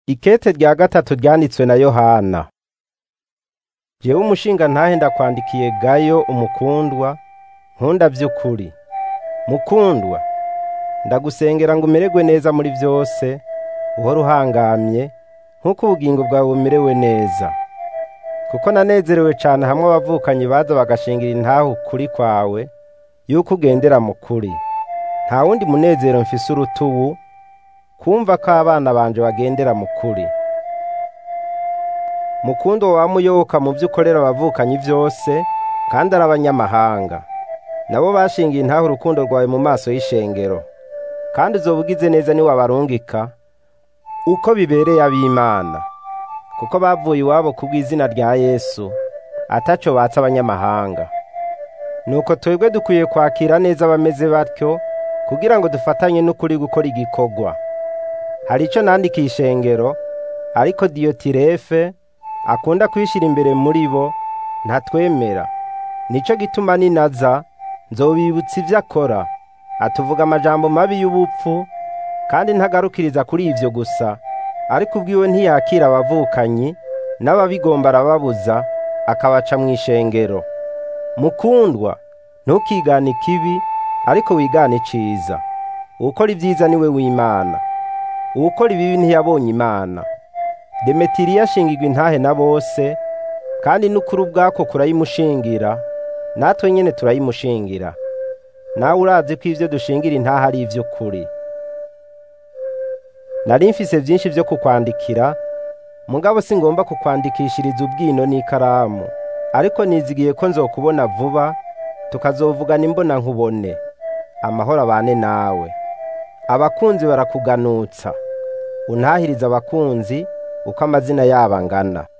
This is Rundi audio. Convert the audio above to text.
Ikete rya gatatu ryanditswe na Yohana. Jewe umushinga ntahe ndakwandikiye Gayo umukundwa, nkunda vy'ukuri. Mukundwa, ndagusengera ngo umererwe neza muri vyose, uhore uhangamye, nk'uko ubugingo bwawe bumerewe neza. Kuko nanezerewe cane hamwe abavukanyi baza bagashingira intahe ukuri kwawe, yuko ugendera mu kuri. Nta wundi munezero mfise uruta uwu, kumva ko abana banje bagendera mu kuri. Mukundo wama uyoboka mu vyo ukorera abavukanyi vyose, kandi ari abanyamahanga. Nabo bashingiye intahe urukundo rwawe mu maso y'ishengero. Kandi uzoba ugize neza niwabarungika, uko bibereye ab'Imana. Kuko bavuye iwabo kubw'izina rya Yesu, ataco batse abanyamahanga. Nuko twebwe dukwiye kwakira neza abameze batyo, kugira ngo dufatanye n'ukuri gukora igikorwa. Hari ico nandikiye ishengero, ariko Diyotirefe akunda kwishira imbere muri bo, ntatwemera. Nico gituma ninaza, nzobibutsa ivyo akora. Atuvuga amajambo mabi y'ubupfu, kandi ntagarukiriza kuri ivyo gusa, ariko ubwiwe ntiyakira abavukanyi, n'ababigomba arababuza, akabaca mw'ishengero. Mukundwa, ntukigane ikibi, ariko wigane iciza. Uwukora ivyiza niwe w'Imana. Uwukora ibibi ntiyabonye Imana. Demetiriyo ashingirwa intahe na bose, kandi n'ukuri ubwako kurayimushingira, natwe nyene turayimushingira. Nawe urazi ko ivyo dushingira intahe ari ivy'ukuri. Nari mfise vyinshi vyo kukwandikira, mugabo singomba kukwandikishiriza ubwino n'ikaramu. Ariko nizigiye ko nzokubona vuba, tukazovugana imbona nkubone. Amahoro abane nawe. Abakunzi barakuganutsa. Untahirize abakunzi, uko amazina yabo angana.